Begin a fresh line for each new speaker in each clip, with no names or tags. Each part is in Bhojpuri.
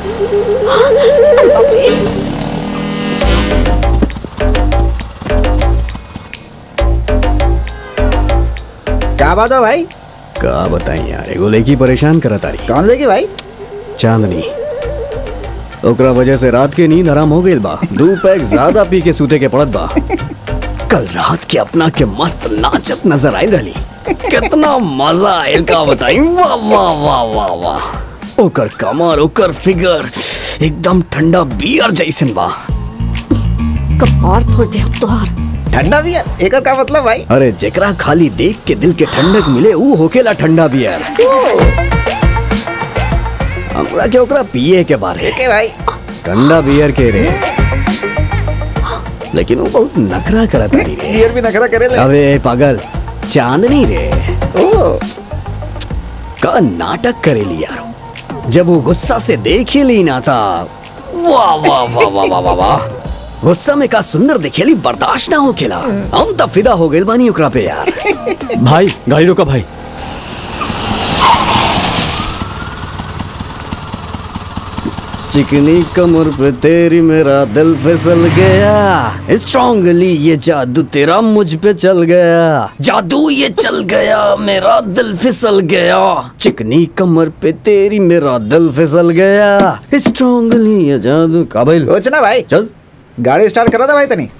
अरे बाप रे
क्या बात है भाई
का बताई यार एगो लड़की परेशान करत तारी
कौन लेगी भाई
चांदनी ओकरा वजह से रात के नींद हराम हो गई बा दो पैक ज्यादा पी के सूते के पड़त बा कल रात के अपना के मस्त नाचत नजर आई रही कितना मजा आयल का बताई वाह वाह वाह वाह वाह ओकर कमर ओकर फिगर एकदम ठंडा बियर जैसन बा
कपार फोड़ दे अब तोहार
ठंडा बियर एकर का मतलब भाई
अरे जेकरा खाली देख के दिल के ठंडक मिले ऊ होकेला ठंडा बियर हमरा के ओकरा पिए के बारे
के भाई
ठंडा बियर के रे लेकिन वो बहुत नखरा करत रही रे
बियर भी नखरा करे ले
अबे पागल चांदनी रे
ओ
का नाटक करेली यार जब वो गुस्सा से देख ही ली ना था वाह वाह वाह वाह वाह वाह वाह गुस्सा में का सुंदर दिखेली बर्दाश्त ना हो खेला हम तब फिदा हो गए बानी ओकरा पे यार
भाई गाड़ी रोका भाई
चिकनी कमर पे तेरी मेरा दिल फिसल गया स्ट्रांगली ये जादू तेरा मुझ पे चल गया जादू ये चल गया मेरा दिल फिसल गया चिकनी कमर पे तेरी मेरा दिल फिसल गया स्ट्रांगली ये जादू काबिल
कुछ ना भाई
चल
गाड़ी स्टार्ट करा था भाई तनी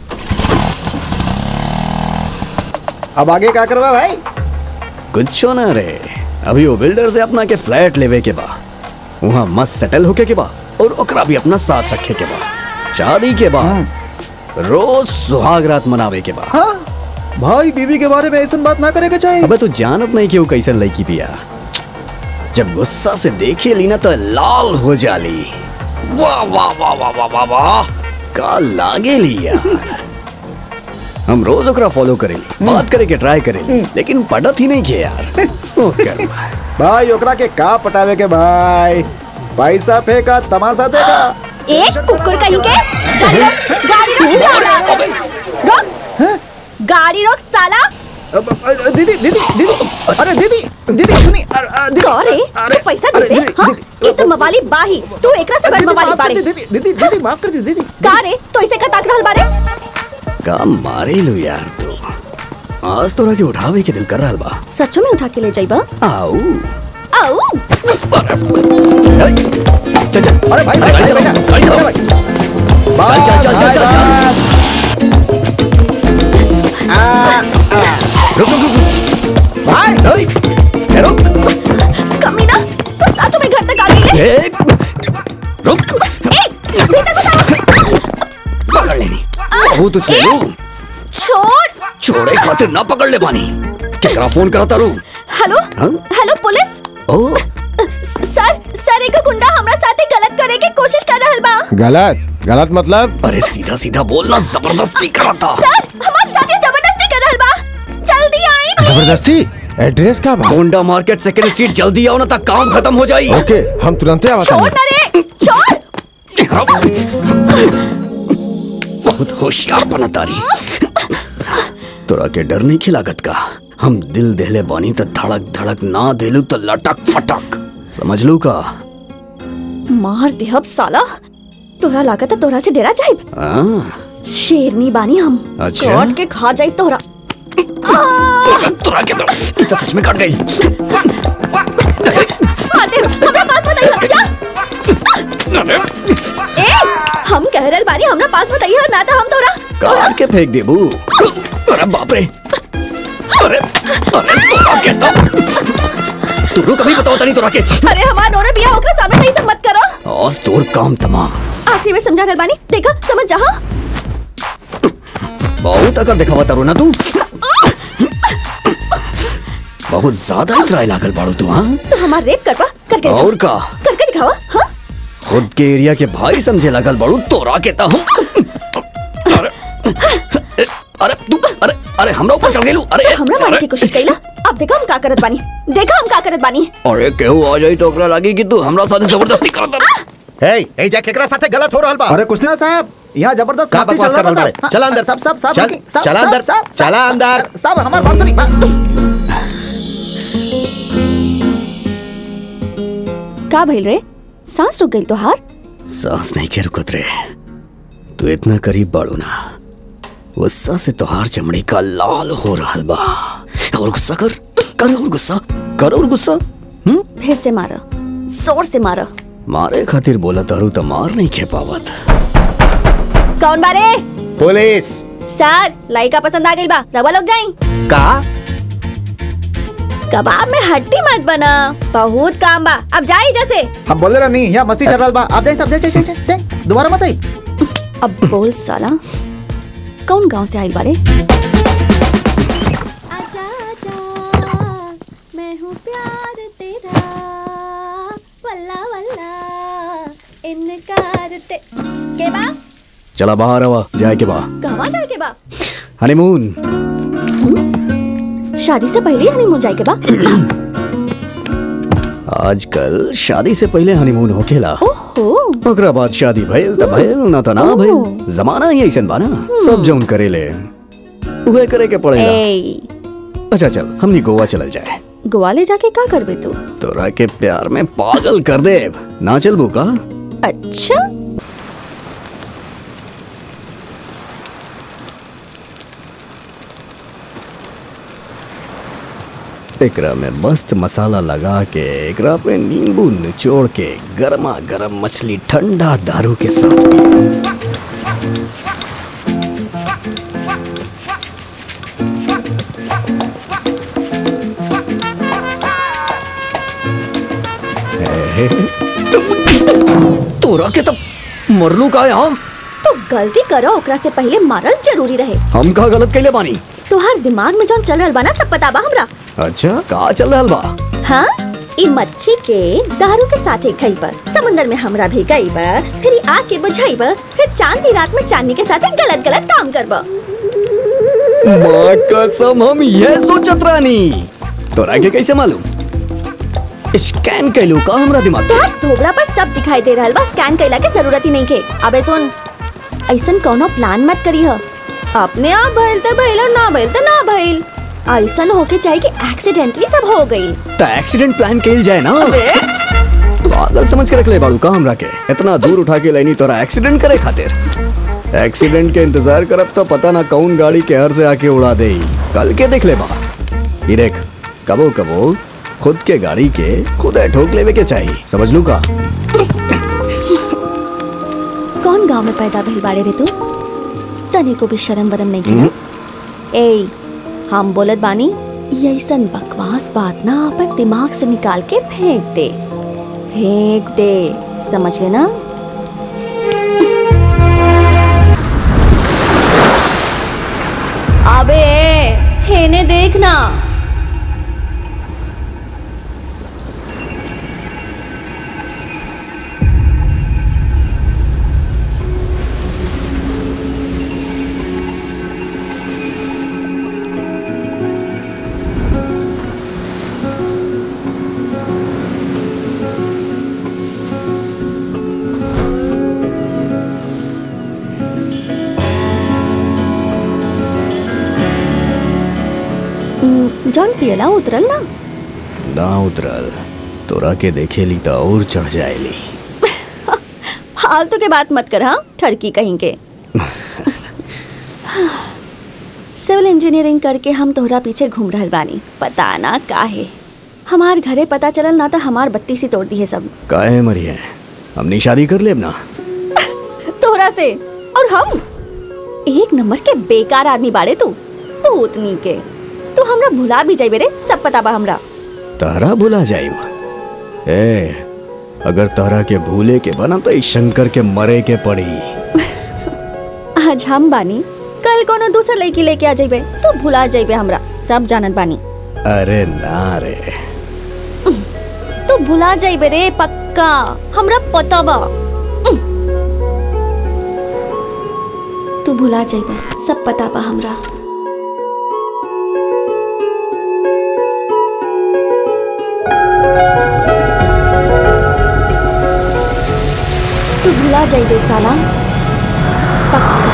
अब आगे क्या करवा भाई
कुछ ना रे अभी वो बिल्डर से अपना के फ्लैट लेवे के बा वहाँ मस्त सेटल होके के बा और ओकरा भी अपना साथ रखे के बा शादी के बाद रोज सुहाग रात मनावे के बा
हाँ भाई बीवी के बारे में ऐसा बात ना करेगा चाहिए
अबे तू जानत नहीं कि वो कैसन लड़की पिया जब गुस्सा से देखे ली ना तो लाल हो जाली वाह वाह वाह वाह वाह वाह वाह का लागे ली यार हम रोज ओकरा फॉलो करेली बात करे के ट्राई करेली लेकिन पढ़त ही नहीं के यार ओ कर
भाई ओकरा के का पटावे के भाई पैसा फेंका तमाशा देगा
एक कुकुर कहीं के गाड़ी रोक गाड़ी रोक साला रोक गाड़ी रोक साला
अब, अ, दीदी दीदी दीदी अरे दीदी दीदी सुनी अरे, अ, दीदी
अरे
अरे,
तू पैसा
अरे,
दे दे
दीदी,
हाँ
दीदी,
ये तो मवाली बाही तू एकरा से बड़
दीदी,
मवाली
माफ कर
बाड़ी
दी, दीदी दीदी दीदी माफ कर दी दीदी
का रे तो इसे का ताक रहल बारे
का मारे लो यार तू आज तोरा के उठावे के दिल कर रहा बा
सचो में उठा के ले जाइबा
आओ
आओ
चल चल
अरे भाई भाई
गाड़ी
भाई,
चलाओ,
भाई,
गाड़ी चलाओ।
भाई, भाई।
चल, चल, चल, चल,
बस,
चल,
बस। आ, आ,
रुक रुक रुक
भाई
ए, रुक
कमीना तू सचो में घर तक आ गई है
ए, रुक
ए भीतर घुस आओ
पकड़ लेनी बहुत उछले लू
छोड़
छोड़े खातिर ना पकड़ ले पानी केकरा फोन करता रू
हेलो
हाँ?
हेलो पुलिस
ओ
सर सर एक गुंडा हमरा साथे गलत करे की कोशिश कर रहल बा
गलत गलत मतलब
अरे सीधा सीधा बोलना जबरदस्ती करता
सर हमारे साथे जबरदस्ती कर रहल बा जल्दी आई
जबरदस्ती एड्रेस का बा
होंडा मार्केट सेकंड स्ट्रीट जल्दी आओ ना तक काम खत्म हो जाई
ओके हम तुरंत आवा
छोड़ ना रे छोड़
बहुत होशियार बना तारी तोरा के डर नहीं खिलागत का हम दिल देले बानी तो धड़क धड़क ना देलू तो लटक फटक समझ लू का
मार दे अब साला तोरा लागत है तोरा से डेरा जाए
हाँ,
शेरनी बानी हम
अच्छा।
काट के खा जाई तोरा
तोरा के तो ई तो सच में कट गई
मार दे हमरा पास मत आइए जा ए हम कह रहल बानी हमरा पास मत आइए ना तो हम तोरा
काट के फेंक देबू अरे बाप रे अरे अरे तोरा के तो तू कभी बताओ तनी तोरा के
अरे हमार नोरे बिया ओकरे सामने नहीं सब मत करो
आज तोर काम तमाम
आखिरी में समझा रहल बानी देखा समझ जा हाँ?
बहुत अगर दिखावा तारू ना तू बहुत ज्यादा ही ट्राई लागल बाड़ू तू हाँ
तो हमार रेप करवा करके दिखावा।
और का
करके दिखावा हाँ
खुद के एरिया के भाई समझे लगल बड़ू तोरा के ता हम अरे अरे तू अरे अरे हमरा ऊपर चढ़ गेलू अरे
तो हमरा मारने की कोशिश कईला अब देखा हम का करत बानी देखा हम का करत बानी
अरे केहू आ जाई तो ओकरा लागी कि तू हमरा साथे जबरदस्ती करत
ए ए जा केकरा साथे गलत हो रहल बा
अरे कुछ ना साहब यहाँ जबरदस्त
का
मस्ती
बकवास
चल रहा
कर रहा
है
है?
साहब।
चला अंदर।
सब सब सब
चल,
ओके, सब,
चला
सब,
अंदर,
सब, सब,
चला अंदर।
सब हमारी बात सुनी
का भइल रे सांस रुक गई तो हार
सांस नहीं के रुकत रे तू इतना करीब बाड़ू ना गुस्सा से तोहार चमड़ी का लाल हो रहा बा और गुस्सा कर कर और गुस्सा कर और गुस्सा हम्म
फिर से मारो जोर से मारो
मारे खातिर बोला तारू तो मार नहीं खे पावत
कौन बारे
पुलिस
सर लाइका पसंद आ गई बा रवा लोग जाई
का
कबाब में हड्डी मत बना बहुत काम बा अब जाई जैसे
हम बोले रहा नहीं यहाँ मस्ती चल रहा बा आप जाए सब जाए जाए जाए जाए दोबारा मत आई
अब बोल साला कौन गांव से आइल बारे आजा आजा मैं हूँ प्यार तेरा वल्ला वल्ला इनकार ते के बा
चला बाहर आवा जाए के बा
कहवा जाए के बा
हनीमून
शादी से पहले हनीमून जाए के बा
आजकल शादी से पहले हनीमून होखेला
ओहो
ओकरा बाद शादी भइल त भइल ना त ना भइल जमाना ही ऐसन बा ना सब जौन करेले उहे करे के पड़ेगा
ए
अच्छा चल हमनी गोवा चलल जाए
गोवा ले जाके का करबे तू
तोरा के प्यार में पागल कर दे ना चलबू का
अच्छा
एकरा में मस्त मसाला लगा के एकरा पे नींबू निचोड़ के गरमा गरम मछली ठंडा दारू के साथ पियो। हे, तोरा के तब मरलू का यहाँ
तो गलती करो ओकरा से पहले मारल जरूरी रहे
हम का गलत कैले बानी
तोहार दिमाग में जौन चल रहल बा ना सब पता बा हमरा
अच्छा का चल रहल बा
हाँ ई मच्छी के दारू के साथे खइबा समुंदर में हमरा भी गइबा फिर ई आग के बुझाइबा फिर चांद की रात में चांदनी के साथे गलत गलत काम करबा
माँ कसम हम ये सोचत रानी तोरा के कैसे मालूम स्कैन कैलू का हमरा दिमाग के?
तोहार थोबड़ा पर सब दिखाई दे रहल बा स्कैन कइला के जरूरत ही नहीं के अबे सुन ऐसन कोनो प्लान मत करी ह अपने आप भइल त भइल और ना भइल त ना भइल ऐसन होके चाहिए कि एक्सीडेंटली सब हो गइल
त एक्सीडेंट प्लान कैल जाए ना पागल समझ के रख ले बाड़ू का हमरा के इतना दूर उठा के लेनी तोरा एक्सीडेंट करे खातिर एक्सीडेंट के इंतजार करब तो पता ना कौन गाड़ी के हर से आके उड़ा दे कल के देख ले बा ये देख कबो कबो खुद के गाड़ी के खुद ठोक लेवे के चाहिए समझ लू का
कौन गांव में पैदा भइल बाड़े रे तू तने को भी शर्म वरम नहीं किया ए हम बोलत बानी ये ऐसन बकवास बात ना अपन दिमाग से निकाल के फेंक दे फेंक दे समझ गए ना अबे हेने देखना हम्म, जौन पियला उतरल ना
ना उतरल तोरा के देखे ली तो और चढ़ जाएली
फालतू के बात मत कर हाँ ठरकी कहीं के सिविल इंजीनियरिंग करके हम तोहरा पीछे घूम रहल बानी पता ना काहे हमार घरे पता चलल ना तो हमार बत्ती सी तोड़ दी है सब
काहे मरी है हमनी शादी कर लेब ना
तोहरा से और हम एक नंबर के बेकार आदमी बाड़े तू भूतनी के तू हमरा भुला भी जाइबे रे सब पता बा हमरा
तारा भुला जाइब ए अगर तारा के भूले के बना तो इस शंकर के मरे के पड़ी
आज हम बानी कल कोनो दूसर लड़की लेके आ जाइबे तो भुला जाइबे हमरा सब जानत बानी
अरे ना रे
तू भुला जाइबे रे पक्का हमरा पता बा तू भुला जाइबे सब पता बा हमरा तू भुला जाइबे साला पक्का